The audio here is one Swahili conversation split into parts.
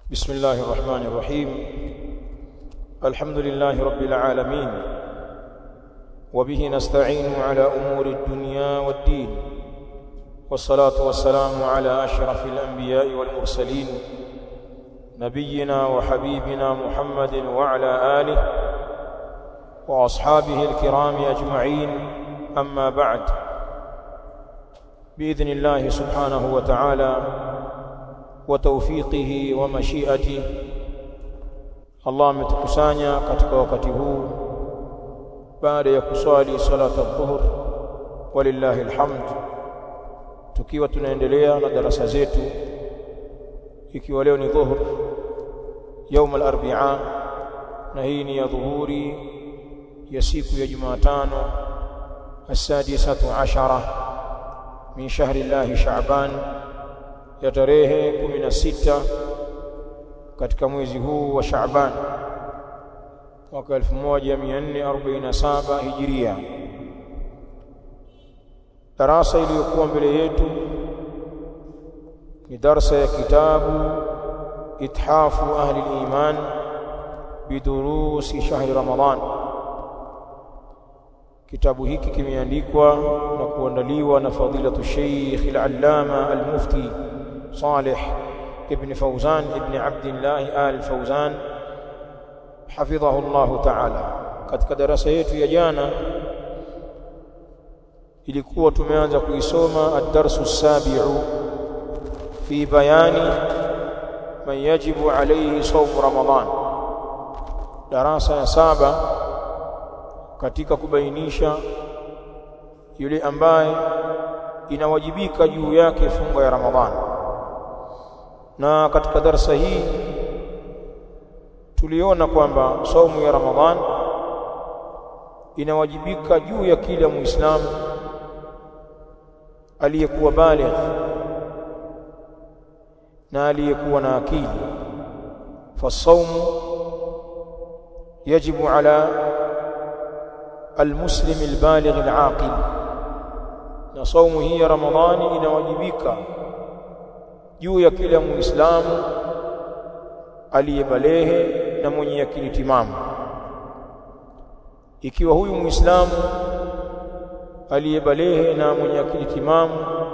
بسم الله الرحمن الرحيم الحمد لله رب العالمين وبه نستعين على أمور الدنيا والدين والصلاة والسلام على أشرف الأنبياء والمرسلين نبينا وحبيبنا محمد وعلى آله وأصحابه الكرام أجمعين أما بعد بإذن الله سبحانه وتعالى وتوفيقه ومشيئته Allah ametukusanya katika wakati huu baada ya kuswali salata dhuhur walillahi alhamd tukiwa tunaendelea na darasa zetu ikiwa leo ni dhuhur يوم الاربعاء na hii ni ya dhuhuri ya siku ya Jumatano السادسة عشرة من شهر الله شعبان ya tarehe 16 katika mwezi huu wa Shaaban mwaka 1447 Hijiria. Darasa iliyokuwa mbele yetu ni darsa ya kitabu Ithafu Ahli al-Iman bidurusi shahri Ramadan. Kitabu hiki kimeandikwa na kuandaliwa na fadilatu Sheikh al-Allama al-Mufti صالح ابن فوزان ابن عبد الله آل فوزان حفظه الله تعالى katika darasa yetu ya jana ilikuwa tumeanza kuisoma ad-darsu as-sabi'u fi bayani man yajibu alayhi sawm ramadan darasa ya saba katika kubainisha yule ambaye inawajibika juu yake funga ya ramadhani na katika darasa hii tuliona kwamba saumu ya Ramadhan inawajibika juu ya kila muislamu aliyekuwa baligh na aliyekuwa na akili fasaumu yajibu ala المسلم البالغ العاقل na saumu hii ya Ramadhani inawajibika juu ya kila muislamu aliyebalehe na mwenye akili timamu ikiwa huyu muislamu aliyebalehe na mwenye akili timamu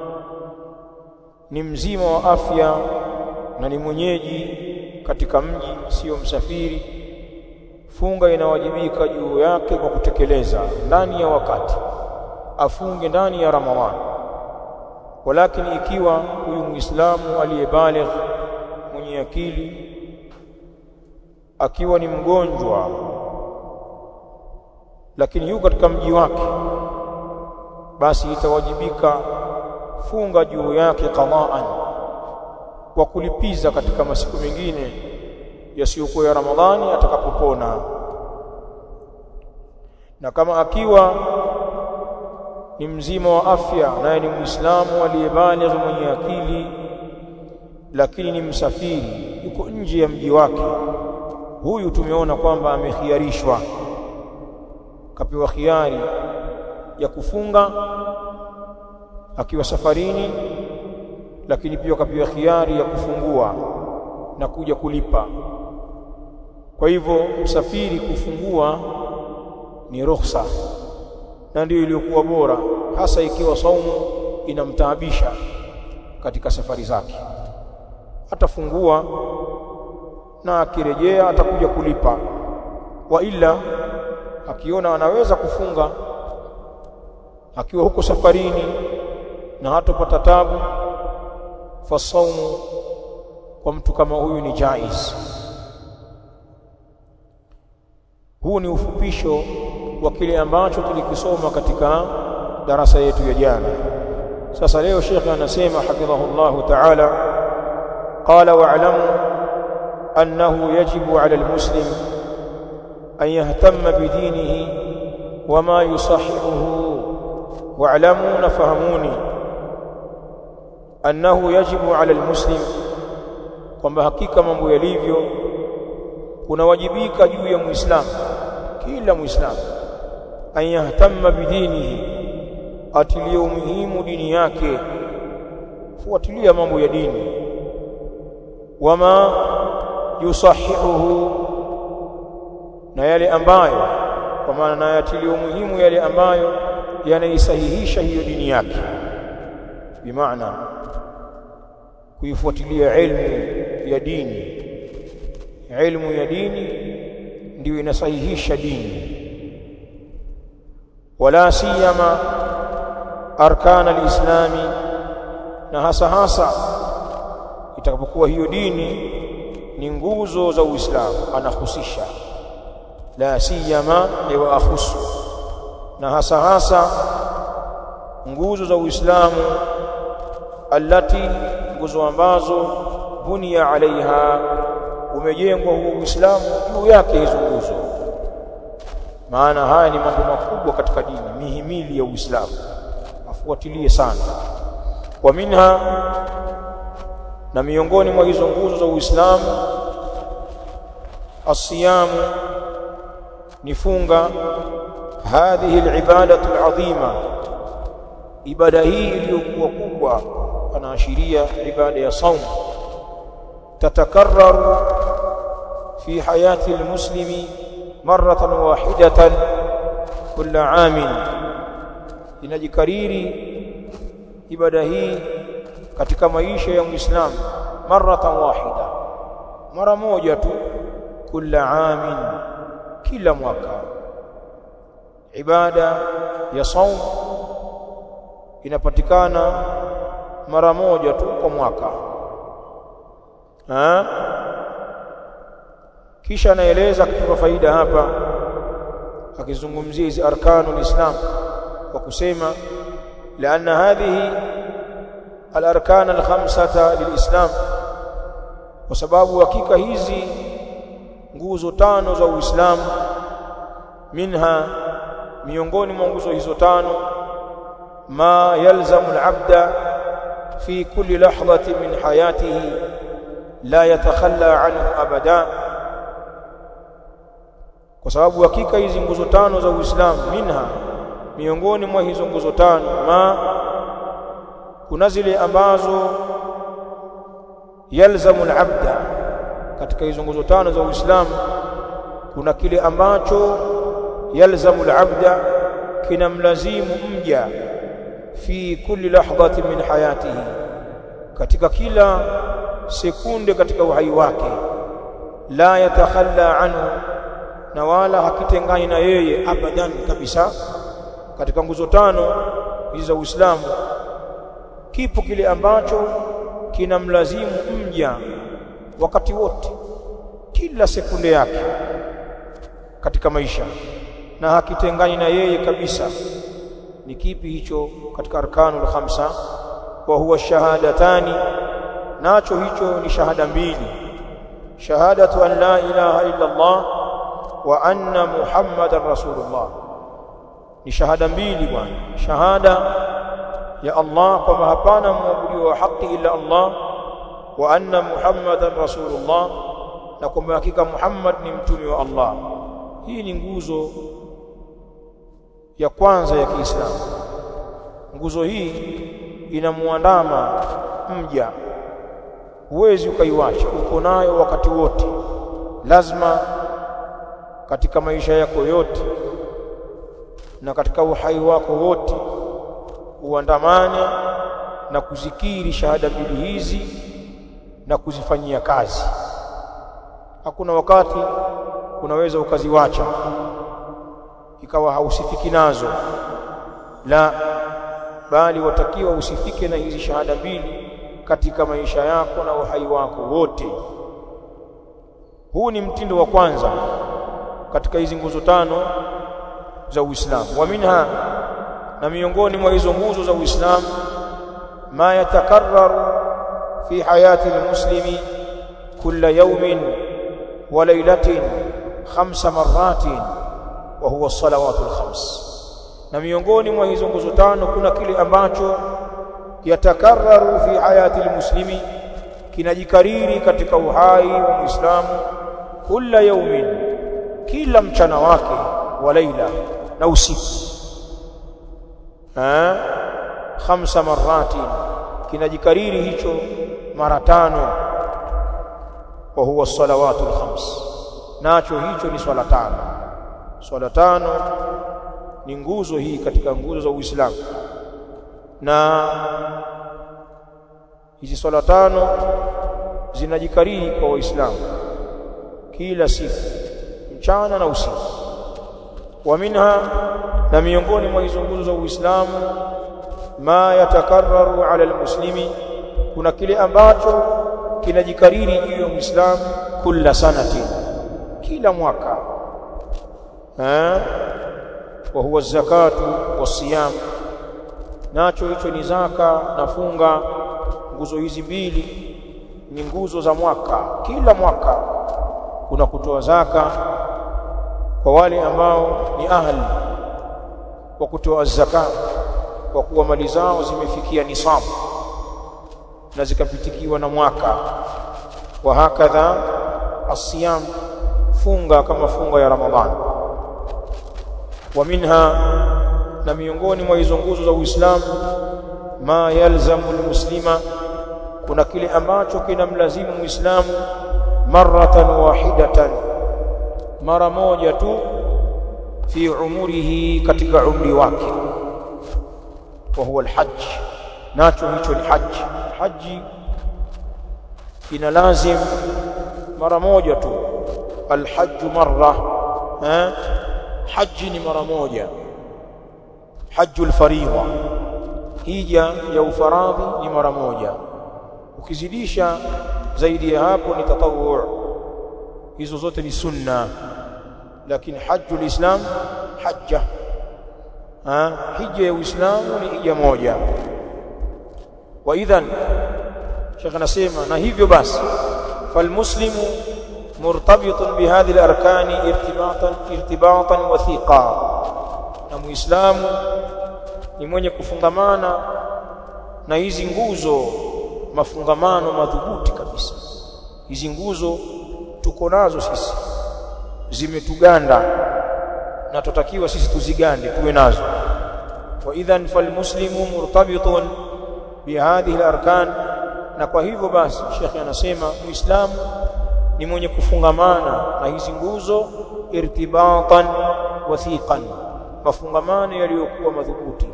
ni mzima wa afya na ni mwenyeji katika mji sio msafiri funga inawajibika juu yake kwa kutekeleza ndani ya wakati afunge ndani ya ramadhani walakini ikiwa huyu muislamu aliyebaligh mwenye akili akiwa ni mgonjwa lakini yuko katika mji wake basi itawajibika funga juu yake qadaan kwa kulipiza katika masiku mengine yasiyokuwa ya Ramadhani atakapopona na kama akiwa ni mzima wa afya naye ni muislamu aliyebaligh mwenye akili lakini ni msafiri yuko nje ya mji wake huyu tumeona kwamba amekhiarishwa kapewa khiari ya kufunga akiwa safarini lakini pia kapewa khiari ya kufungua na kuja kulipa kwa hivyo msafiri kufungua ni ruhusa na ndio iliyokuwa bora hasa ikiwa saumu inamtaabisha katika safari zake atafungua na akirejea atakuja kulipa wa ila akiona anaweza kufunga akiwa huko safarini na hatopata tabu fasaumu kwa mtu kama huyu ni jaiz huu ni ufupisho wa kile ambacho tulikisoma katika darasa yetu ya jana sasa leo shekhe anasema hafidhahullahu ta'ala qala wa'lamu annahu yajibu 'ala al-muslim an yahtamma bidinihi wama yusahihuhu wa'lamu nafahamuni annahu yajibu 'ala al-muslim kwamba hakika mambo yalivyo kunawajibika juu ya muislamu kila muislamu an yahtamma bidinihi atilie umuhimu dini yake fuatilia mambo ya dini wama yusahihuhu na yale ambayo kwa maana na yatilio muhimu yale ambayo yanaisahihisha hiyo dini yake bimaana kuifuatilia ilmu ya dini ilmu ya dini ndio inasahihisha dini wala siyama arkan alislami na hasa hasa itakapokuwa hiyo dini ni nguzo za Uislamu anahusisha la siyama wa akhusu na hasa hasa nguzo za Uislamu allati nguzo ambazo bunia alaiha umejengwa huo Uislamu juu yake hizo nguzo maana haya ni mambo makubwa katika dini mihimili ya Uislamu afuatilie sana wa minha na miongoni mwa hizo nguzo za Uislamu asiyamu ni funga hadhihi alibadatu alazima ibada hii iliyokuwa kubwa anaashiria ibada ya saum tatakarraru fi hayati almuslimi maratan wahidatan kila amin inajikariri ibada hii katika maisha ya muislamu maratan wahida mara moja tu kila amin kila mwaka ibada ya saum inapatikana mara moja tu kwa mwaka ha? kisha anaeleza kutoka faida hapa akizungumzia hizi arkanul islam kwa kusema لأن هذه الأركان الخمسة للإسلام وسبب hakika hizi nguzo tano za Uislamu minha miongoni mwa nguzo hizo tano ma yalzamu al-abda fi kulli lahdhatin min hayatihi la yatakhalla anhu abada kwa sababu hakika hizi nguzo tano za Uislamu minha miongoni mwa hizo nguzo tano ma kuna zile ambazo yalzamu al-abda katika hizo nguzo tano za Uislamu kuna kile ambacho yalzamu al-abda kinamlazimu mja fi kulli lahdhatin min hayatihi katika kila sekunde katika uhai wake la yatakhalla anhu na wala hakitengani na yeye abadan kabisa katika nguzo tano hizi za Uislamu kipo kile ambacho kinamlazimu mja wakati wote kila sekunde yake katika maisha na hakitengani na yeye kabisa ni kipi hicho katika arkanul khamsa wa huwa shahadatani nacho hicho ni shahada mbili shahadatu an la ilaha illa Allah wa anna muhammadar rasulullah ni shahada mbili bwana shahada ya Allah kwamba hapana mwabudiwa wa haki ila Allah wa anna muhammadan rasulullah na kwamba hakika Muhammad ni mtume wa Allah hii ni nguzo ya kwanza ya Kiislamu nguzo hii inamuandama mja huwezi ukaiwacha uko nayo wakati wote lazima katika maisha yako yote na katika uhai wako wote uandamane na kuzikiri shahada mbili hizi na kuzifanyia kazi hakuna wakati unaweza ukaziwacha ikawa hausifiki nazo la bali watakiwa usifike na hizi shahada mbili katika maisha yako na uhai wako wote huu ni mtindo wa kwanza katika hizi nguzo tano za Uislamu wa minha na miongoni mwa hizo nguzo za Uislamu ma yatakarraru fi hayati almuslimi kulla yawmin wa laylatin khamsa marratin wa huwa salawatul khams na miongoni mwa hizo nguzo tano kuna kile ambacho yatakarraru fi hayati almuslimi kinajikariri katika uhai wa Muislamu kila yaumin kila mchana wake wa laila na usiku eh khamsa marati kinajikariri hicho mara tano wa huwa salawatul khams nacho hicho ni swala tano swala tano ni nguzo hii katika nguzo za Uislamu na hizi swala tano zinajikariri kwa waislamu kila siku mchana na usiku wa minha na miongoni mwa hizo nguzo za Uislamu ma yatakarraru ala almuslimi kuna kile ambacho kinajikariri juu ya Muislamu kila sanati kila mwaka eh wa huwa zakatu wasiyam nacho hicho ni zaka na funga nguzo hizi mbili ni nguzo za mwaka kila mwaka kuna kutoa zaka kwa wale ambao ni ahli wa kutoa zaka kwa kuwa mali zao zimefikia nisabu na zikapitikiwa na mwaka wa hakadha asiyam funga kama funga ya ramadhani wa minha na miongoni mwa hizo nguzo za Uislamu ma yalzamu almuslima kuna kile ambacho kinamlazimu muislamu maratan wahidatan mara moja tu fi umurihi katika umri wake wa huwa alhajj nacho hicho ni haji haji ina lazim mara moja tu alhajj marra eh haji ni mara moja hajjul faridha hija ya ufaradhi ni mara moja ukizidisha zaidi ya hapo ni tatawwu hizo zote ni sunna lakini hajjul islam hajja ha hija ya uislamu ni hija moja wa idhan shekh anasema na hivyo basi falmuslimu murtabitun bihadhihi alarkani irtibatan irtibatan wathiqa na muislamu ni mwenye kufungamana na hizi nguzo mafungamano madhubuti kabisa hizi nguzo tuko nazo sisi zimetuganda na tutakiwa sisi tuzigande tuwe nazo wa idhan falmuslimu murtabitun bihadhihi alarkan na kwa hivyo basi shekhi anasema muislamu ni mwenye kufungamana na hizi nguzo irtibatan wathiqan mafungamano yaliyokuwa madhubuti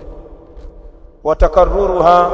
watakarruruha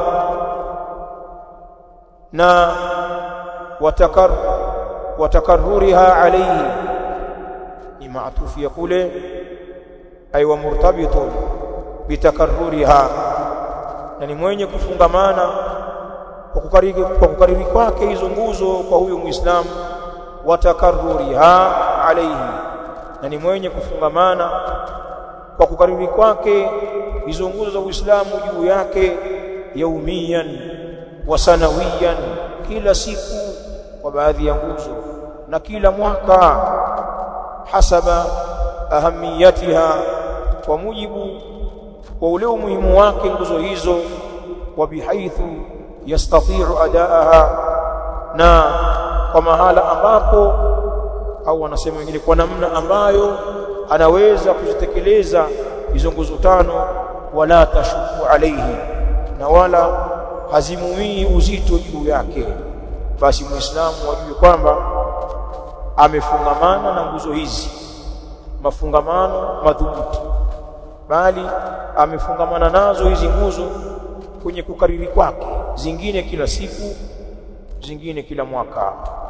na watakar watakarruriha alayhi ni maatufu ya kule ay wa murtabitun bitakarruriha na ni mwenye kufungamana kwa kukariri kwa kukariri kwake hizo nguzo kwa huyo muislamu watakarruriha alayhi na ni mwenye kufungamana kwa kukariri kwake hizo nguzo za Uislamu juu yake yaumiyan wa sanawiyan kila siku kwa baadhi ya nguzo na kila mwaka hasaba ahamiyatiha kwa mujibu wa ule umuhimu wake nguzo hizo wa bihaithu yastati'u adaaha na kwa mahala ambapo au wanasema wengine kwa namna ambayo anaweza kuzitekeleza hizo nguzo tano wala tashuku alaihi na wala hazimumii uzito juu yake basi muislamu ajue kwamba amefungamana na nguzo hizi mafungamano madhubuti bali amefungamana nazo hizi nguzo kwenye kukariri kwake zingine kila siku zingine kila mwaka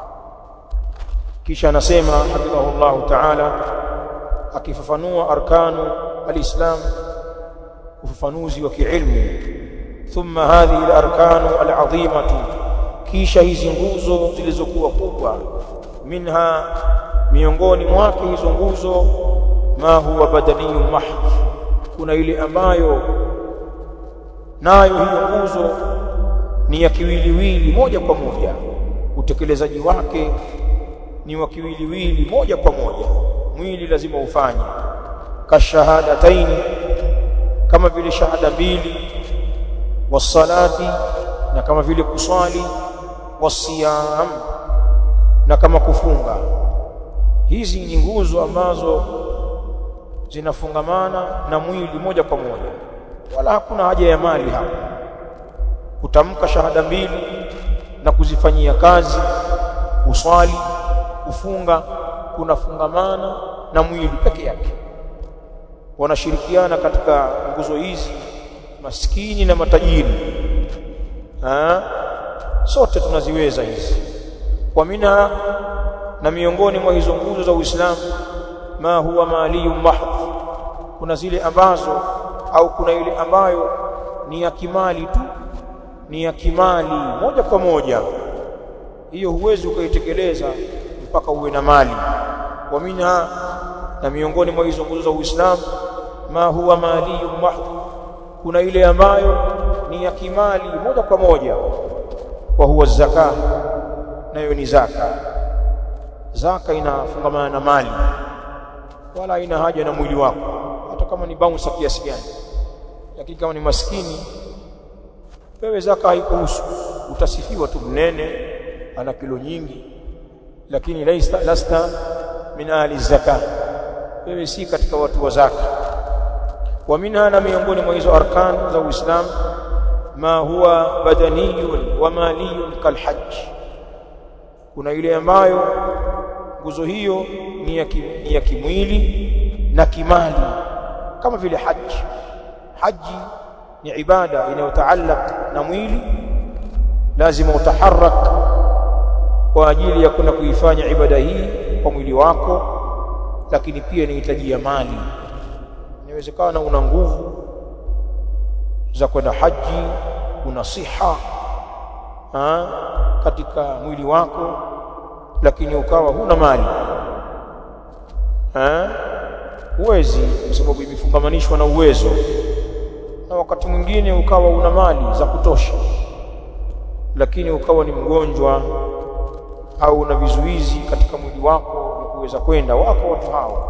kisha anasema hafidhahullahu ta'ala akifafanua arkanu alislam ufafanuzi wa kiilmu thumma hadhihi alarkanu alazimatu kisha hizi nguzo zilizokuwa kubwa minha miongoni mwake hizo nguzo ma huwa badaniyun mahdh kuna ile ambayo nayo hiyo nguzo ni ya kiwiliwili moja kwa moja utekelezaji wake ni wa kiwiliwili moja kwa moja mwili lazima ufanye kashahadataini kama vile shahada mbili wasalati na kama vile kuswali wasiyam na kama kufunga hizi ni nguzo ambazo zinafungamana na mwili moja kwa moja wala hakuna haja ya mali hapa kutamka shahada mbili na kuzifanyia kazi kuswali kufunga kunafungamana na mwili peke yake wanashirikiana katika nguzo hizi maskini na matajiri ha? sote tunaziweza hizi wa minha na miongoni mwa hizo nguzo za Uislamu ma huwa maliyun mahdh kuna zile ambazo au kuna ile ambayo ni ya kimali tu ni ya kimali moja kwa moja hiyo huwezi ukaitekeleza mpaka uwe na mali wa minha na miongoni mwa hizo nguzo za Uislamu ma huwa maliyun mahdh kuna ile ambayo ni ya kimali moja kwa moja wa huwa zaka nayo ni zaka zaka inafungamana na mali wala haina haja na mwili wako hata kama ni bounce kiasi gani lakini kama ni maskini wewe zaka haikuhusu utasifiwa tu mnene ana kilo nyingi lakini laista lasta min ahli zaka wewe si katika watu wa zaka wa minha na miongoni mwa hizo arkan za Uislamu ma huwa badaniyun wa maliyun kalhajj kuna ile ambayo nguzo hiyo ni ya, ki, ni ya kimwili na kimali kama vile haji haji ni ibada inayotaallaq na mwili lazima utaharak kwa ajili ya kuna kuifanya ibada hii kwa mwili wako lakini pia inahitaji ya mali inawezekana una nguvu za kwenda haji una siha ha, katika mwili wako lakini ukawa huna mali ha? huwezi kwa sababu imefungamanishwa na uwezo na wakati mwingine ukawa una mali za kutosha lakini ukawa ni mgonjwa au una vizuizi katika mwili wako vya kuweza kwenda wako watu hao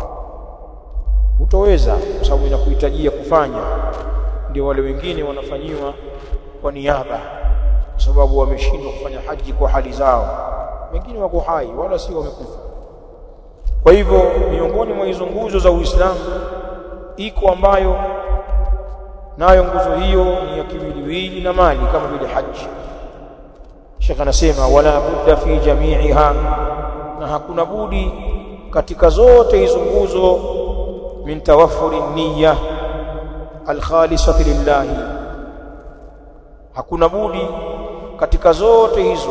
utoweza kwa sababu inakuhitajia kufanya ndio wale wengine wanafanyiwa kwa niaba kwa sababu wameshindwa kufanya haji kwa hali zao wengine wako hai wala si wamekufa kwa hivyo miongoni mwa hizo nguzo za Uislamu iko ambayo nayo nguzo hiyo ni ya kiwiliwili na mali kama vile haji Sheikh anasema wala budda fi jami'iha na hakuna budi katika zote hizo nguzo min tawaffuri niyya alkhalisati lillahi hakuna budi katika zote hizo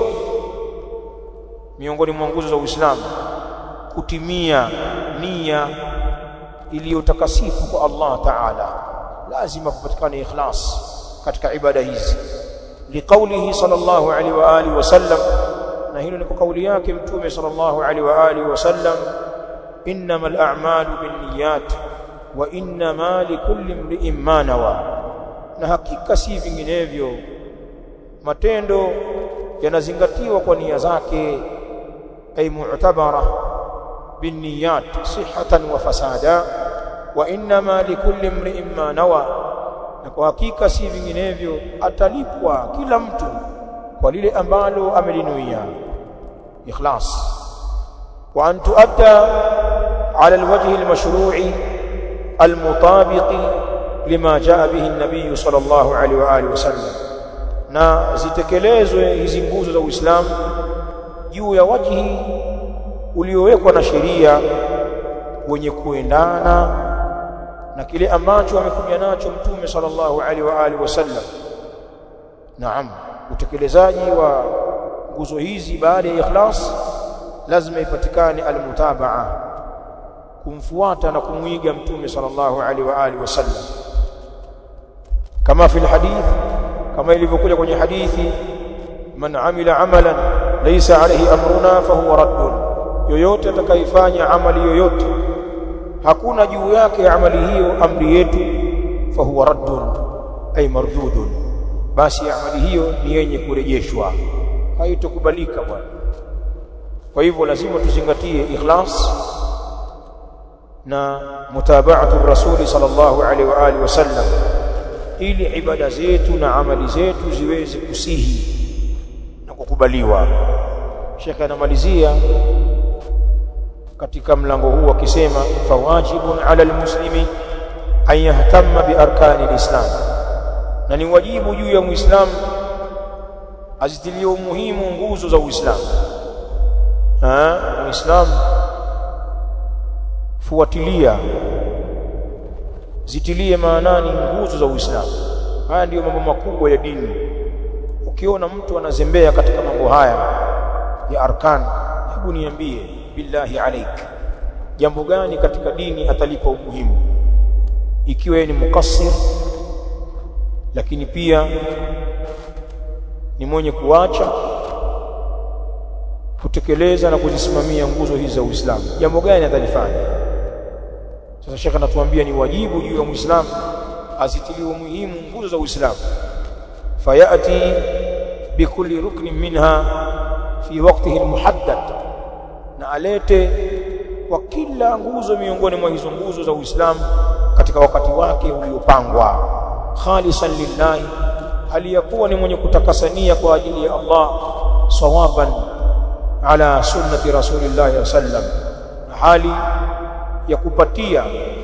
miongoni mwa nguzo za Uislamu kutimia nia iliyotakasifu kwa Allah Ta'ala lazima kupatikane ikhlas katika ibada hizi liqaulihi sallallahu alaihi wa alihi wasallam na hilo ni kwa kauli yake mtume sallallahu alaihi wa alihi wasallam innamal a'malu binniyat wa innama likulli imri'in ma nawa na hakika si vinginevyo matendo yanazingatiwa kwa nia zake ay mu'tabara binniyat sihhatan wa fasada wa innama likulli imri'in ma nawa na kwa hakika si vinginevyo atalipwa kila mtu kwa lile ambalo amelinuia ikhlas wa an tuadda ala alwajhi almashru'i almutabiqi lima jaa bihi an-nabiy sallallahu alaihi wa alihi wasallam na zitekelezwe hizi nguzo za Uislamu juu ya wajhi uliowekwa na sheria wenye kuendana na kile ambacho amekuja nacho mtume sallallahu alaihi wa alihi wasallam naam utekelezaji wa nguzo hizi baada ya ikhlas lazima ipatikane almutabaa kumfuata na kumwiga mtume sallallahu alaihi wa alihi wasallam kama fi alhadith kama ilivyokuja kwenye hadithi man amila amalan laysa alayhi amruna fahuwa raddun yoyote atakayefanya amali yoyote hakuna juu yake amali hiyo amri yetu fahuwa raddun ay mardudun basi amali hiyo ni yenye kurejeshwa haitokubalika bwana kwa hivyo lazima tuzingatie ikhlas na mutaba'atu rasuli sallallahu alaihi wa alihi wasallam ili ibada zetu na amali zetu ziweze kusihi na kukubaliwa Sheikh anamalizia katika mlango huu akisema fawajibun ala almuslimi an yahtamma bi arkani alislam na ni wajibu juu ya muislamu azitilie umuhimu nguzo za uislamu muislamu fuatilia zitilie maanani nguzo za Uislamu haya ndiyo mambo makubwa ya dini ukiona mtu anazembea katika mambo haya ya arkan hebu niambie billahi alaik jambo gani katika dini atalipa umuhimu ikiwa ni mukassir lakini pia ni mwenye kuacha kutekeleza na kuzisimamia nguzo hizi za Uislamu jambo gani atalifanya sasa shekha anatuambia ni wajibu juu ya Muislamu azitilie umuhimu nguzo za Uislamu fayati bikulli ruknin minha fi waqtihi almuhaddad na alete kwa kila nguzo miongoni mwa hizo nguzo za Uislamu katika wakati wake uliopangwa khalisan lillahi aliyakuwa ni mwenye kutakasania kwa ajili ya Allah sawaban ala sunnati rasulillah sallam hali ya kupatia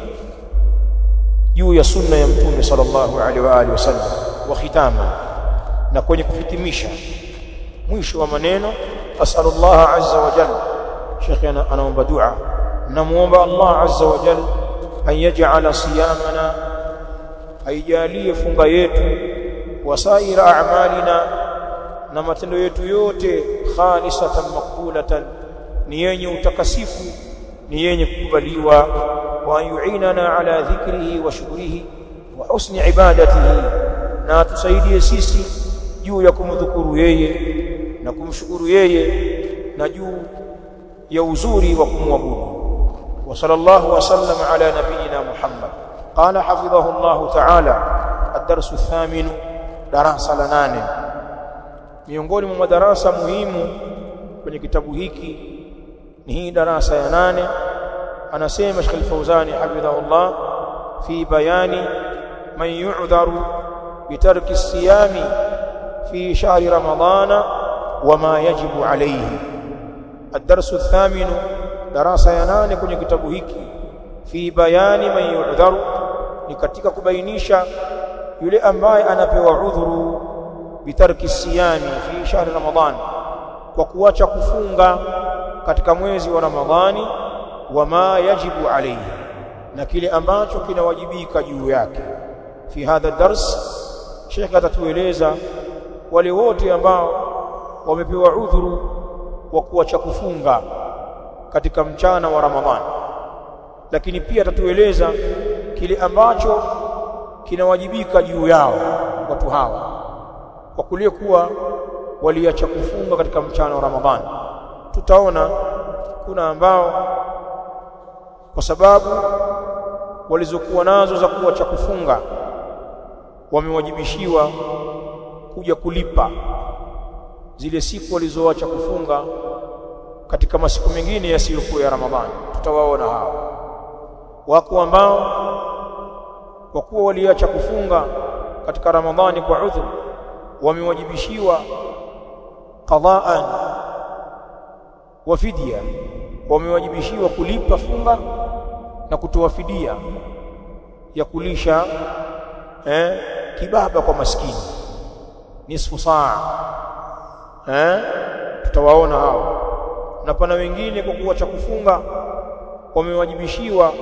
juu ya sunna ya mtume sallallahu alaihi wa alihi wasallam wa khitama na kwenye kuhitimisha mwisho wa maneno asalullah azza wa jalla shekhi anaomba dua namuomba Allah azza wa jalla an yaj'ala siyamana aijalie funga yetu wasaira a'malina na matendo yetu yote khalisatan maqbulatan ni yenye utakasifu ni yenye kukubaliwa wa yu'inana ala dhikrihi wa shukrihi wa husni ibadatihi na tusaidie sisi juu ya kumdhukuru yeye na kumshukuru yeye na juu ya uzuri wa kumwabudu wa sallallahu wa sallam ala nabiyyina muhammad qala hafidhahu allah ta'ala ad-darsu ath-thamin darasa la nane miongoni mwa madarasa muhimu kwenye kitabu hiki ni hii darasa ya nane anasema Sheikh Al-Fauzani hafidhahullah fi bayani man yu'dharu bitarki as-siyami fi shahri ramadana wama yajibu alayhi الدرس الثامن darasa ya nane kwenye kitabu hiki fi bayani man yu'dharu ni katika kubainisha yule ambaye anapewa udhuru bitarki siyami fi shahri ramadhan kwa kuacha kufunga katika mwezi wa ramadhani wama yajibu alayhi na kile ambacho kinawajibika juu yake fi hadha dars Sheikh atatueleza wale wote ambao wamepewa udhuru wa kuacha kufunga katika mchana wa Ramadhani lakini pia atatueleza kile ambacho kinawajibika juu yao watu hawa kwa kulie kuwa waliacha kufunga katika mchana wa Ramadhani tutaona kuna ambao kwa sababu walizokuwa nazo za kuacha kufunga wamewajibishiwa kuja kulipa zile siku walizoacha kufunga katika masiku mengine yasiyokuwa ya Ramadhani tutawaona hao wako ambao kwa kuwa waliacha kufunga katika Ramadhani kwa udhur wamewajibishiwa qadaan wa fidia wamewajibishiwa kulipa funga na kutoa fidia ya kulisha eh, kibaba kwa maskini nisfu saa eh, tutawaona hao na pana wengine kwa kuacha kufunga wamewajibishiwa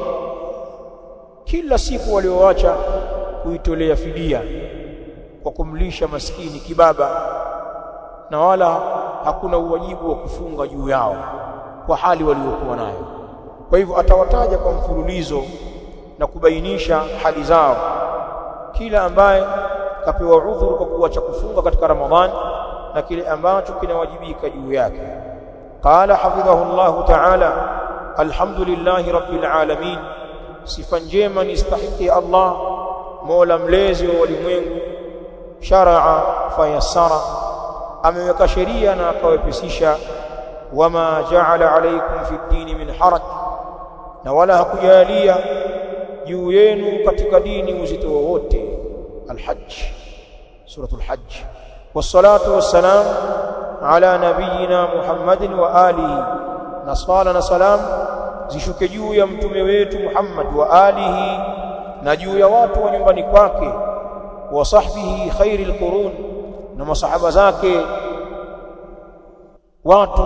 kila siku walioacha kuitolea fidia kwa kumlisha maskini kibaba na wala hakuna uwajibu wa kufunga juu yao kwa hali waliokuwa nayo kwa hivyo atawataja kwa mfululizo na kubainisha hali zao kila ambaye kapewa udhuru kwa kuacha kufunga katika Ramadhani na kile ambacho kinawajibika juu yake qala hafidhahu Allah ta'ala alhamdulillahi rabbil alamin sifa njema ni stahiki Allah mola mlezi wa ulimwengu sharaa fayassara ameweka sheria na akawepesisha wama ja'ala alaykum fi dini min haraj na wala hakujalia juu yenu katika dini uzito wowote alhajj suratul hajj wassalatu wassalam ala nabiyyina muhammadin wa alihi na swala na salam zishuke juu ya mtume wetu Muhammad wa alihi na juu ya watu wa nyumbani kwake wa sahbihi khairil qurun na masahaba zake watu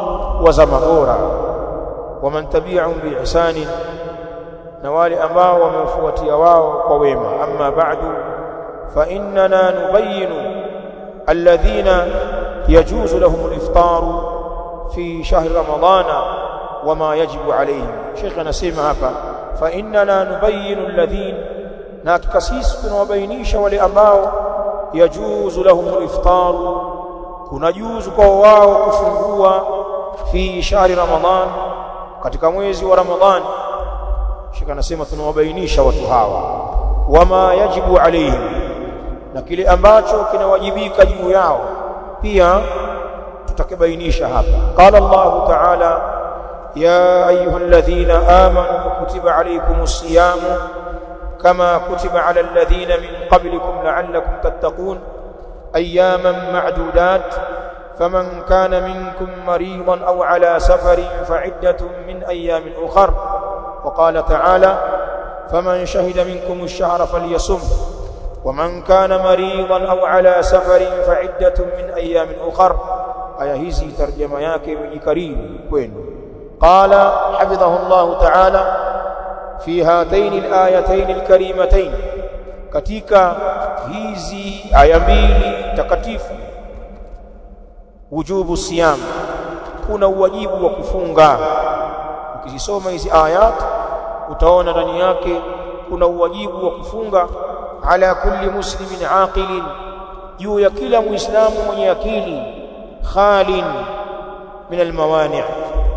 wa zama bora waman tabi'ahum biihsani na wale ambao wamefuatia wao kwa wema amma ba'du fa innana nubayyinu alladhina yajuzu lahum al-iftaru fi shahri ramadana wama yajibu alayhim Sheikh anasema hapa fa innana nubayyinu alladhina na hakika sisi tunawabainisha wale ambao yajuzu lahum al-iftaru kuna juzu kwa wao kufungua fi shahri ramadhan katika mwezi wa ramadhani Sheikh anasema tunawabainisha watu hawa wama yajibu alayhim na kile ambacho kinawajibika juu yao pia tutakibainisha hapa qala Allah ta'ala ya ayyuhalladhina amanu kutiba alaykumus siyamu kama kutiba ala alladhina min qablikum la'allakum tattaqun ayyaman ma'dudat فمن كان منكم مريضا أو على سفر فعدة من أيام أخر وقال تعالى فمن شهد منكم الشهر فليصم ومن كان مريضا أو على سفر فعدة من أيام أخر aya hizi tarjama yake imejikaribu kwenu qala hafidhahu Allah ta'ala fi hataini al-ayatayn al-karimatayn katika hizi aya mbili takatifu wujubu siyam kuna uwajibu wa kufunga ukizisoma hizi ayat utaona ndani yake kuna uwajibu wa kufunga ala kulli muslimin aqilin juu ya kila muislamu mwenye akili khalin min almawani'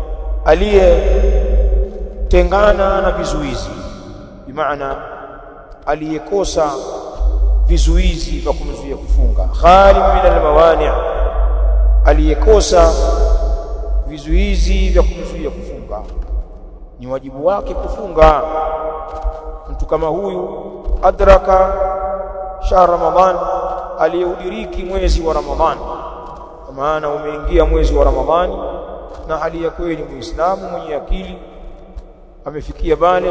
aliyetengana na vizuizi bimaana aliyekosa vizuizi vya kumzuia kufunga khalin min almawani' aliyekosa vizuizi vya kumzuia kufunga ni wajibu wake kufunga mtu kama huyu adraka shahr ramadhan aliyeudiriki mwezi wa ramadhani kwa maana umeingia mwezi wa ramadhani na hali ya kweli muislamu mwenye akili amefikia bale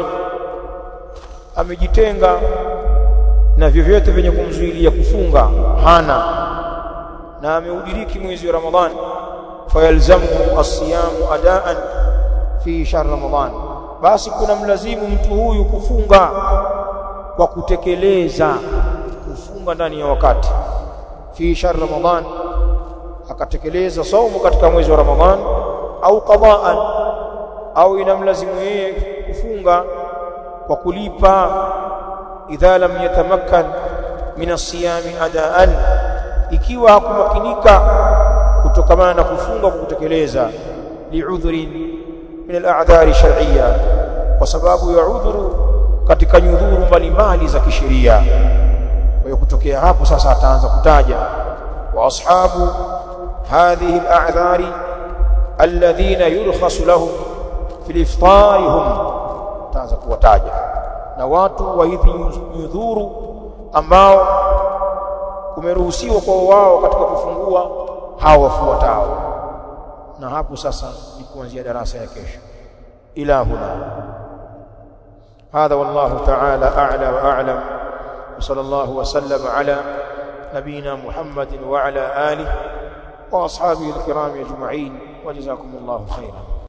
amejitenga na vyovyote vyenye kumzuilia kufunga hana na ameudiriki mwezi wa ramadhani fayalzamuhu as-siyamu adaan fi shahr ramadhan basi kuna mlazimu mtu huyu kufunga kwa kutekeleza kufunga ndani ya wakati fi shahr ramadhan akatekeleza saumu katika mwezi wa ramadhan au qadaan au inamlazimu yeye kufunga kwa kulipa idha lam yatamakkan min as-siyami adaan ikiwa hakumakinika kutokamana na kufunga kwa kutekeleza liudhrin min al-a'dhari shar'iyya kwa sababu ya udhuru katika nyudhuru mbalimbali za kisheria kwa hiyo kutokea hapo sasa ataanza kutaja wa ashabu hadhihi al-a'dhari alladhina yurkhasu lahum fil iftari hum ataanza kuwataja na watu wa hizi nyudhuru ambao kumeruhusiwa kwa wao katika kufungua hao wafuatao na hapo sasa ni kuanzia darasa ya kesho ila huna هذا والله تعالى أعلى وأعلم وصلى الله وسلم على نبينا محمد وعلى آله وأصحابه الكرام أجمعين وجزاكم الله خيرا